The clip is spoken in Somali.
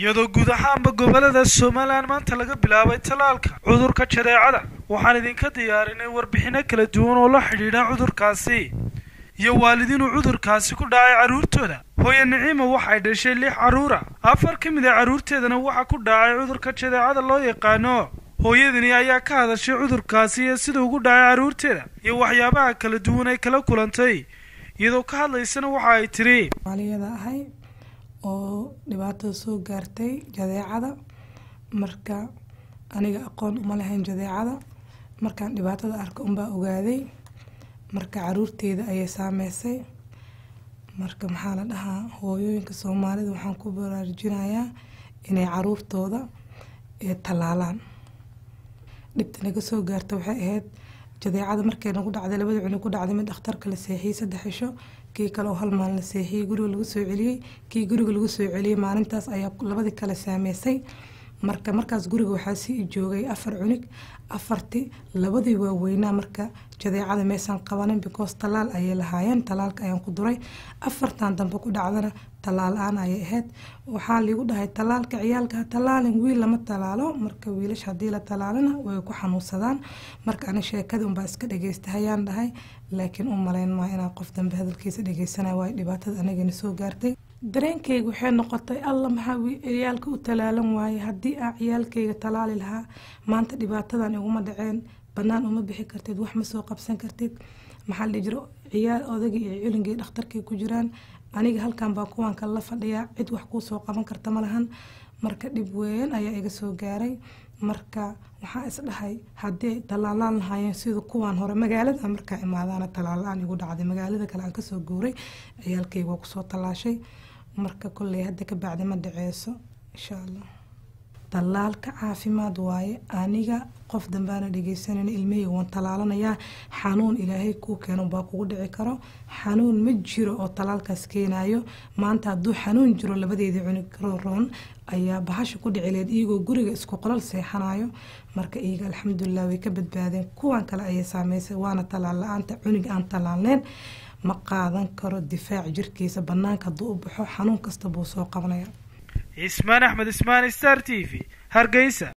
iyadoo guud ahaanba gobolada somalilan maanta laga bilaabay tallaalka cudurka jadeecada waxaan idinka diyaarinay warbixino kala duwan oo la xidhiidha cudurkaasi iyo waalidiinuu cudurkaasi ku dhacay carruurtooda hooye niciima waxay dhashay lix carruura afar ka mid a carruurteedana waxaa ku dhacay cudurka jadeecada loo yaqaano hooyadani ayaa ka hadashay cudurkaasi iyo sida ugu dhacay carruurteeda iyo waxyaabaha kala duwan ay kala kulantay iyadoo ka hadlaysana waxa ay tiri maaliyada ahay oo dhibaatada soo gaartay jadeecada marka aniga aqoon uma lahayn jadeecada markaan dhibaatada arka unbaa ogaaday marka caruurteeda ayay saameysay marka maxaa la dhahaa hooyooyinka soomaalida waxaan ku baraarujinayaa inay caruurtooda tallaalaan dhibta naga soo gaarta waxay ahayd jadeecada markay nagu dhacday labada cunug ku dhacday mid dhakhtarka la seexiyey saddex cisho kii kale oo hal maalin la seexiyey guriga lagu soo celiyey kii guriga lagu soo celiyey maalintaas ayaa labadii kale saameysay marka markaas guriga waxaa sii joogay afar cunug afarti labadii waaweynaa marka jadeecada meesaan qabanin because tallaal ayay lahaayeen tallaalka ayaan ku duray afartan dambe ku dhacdana tallaal aan ayay ahayd waxaa liigu dhahay tallaalka ciyaalka tallaalin wiil lama tallaalo marka wiilasha haddii la tallaalina way ku xanuunsadaan marka ani sheekadii unbaa iska dhageysta hayaan dhahay laakiin u malayn maa inaa qof dambe hadalkiisa dhageysanaya waayo dhibaatada anigana soo gaartay dareenkayga waxay noqotay alla maxaa ciyaalka u talaalan waaye haddii aa ciyaalkayga talaali lahaa maanta dhibaatadan iguma dhaceen bannaan uma bixi kartid wax ma soo qabsan kartid maxaa la jiro ciyaal odagii iyo culinkii dhakhtarkay ku jiraan aniga halkan baa kuwaan kale la fadhiyaa cid wax kuu soo qaban karta ma lahan marka dhib weyn ayaa iga soo gaaray marka waxaa isdhahay haddii talaalaan lahaayeen sida kuwaan hore magaalada markaa imaadaana talaala-aan igu dhacday magaalada kale aan kasoo guuray ciyaalkayga waa kusoo tallaashay marka kolley hadda ka bacdi ma dhaceyso insha allah tallaalka caafimaad waaye aniga qof dambaana dhegeysanan ilmaheyga waan tallaalanayaa xanuun ilaahay kuu keeno baa kugu dhici karo xanuun ma jiro oo tallaalkaas keenayo maanta hadduu xanuun jiro labadeedii cunug roon ayaa bahasha ku dhicileed iyagoo guriga isku qolal seexanayo marka iyaga alxamdulilah way ka badbaadeen kuwan kale ayay saameysay waana tallaal la-aanta cunug aan tallaalneyn ma qaadan karo difaac jirkiisa banaanka hadduu u baxo xanuun kasta buu soo qabanaya ismaan axmed ismaan star t v hargeysa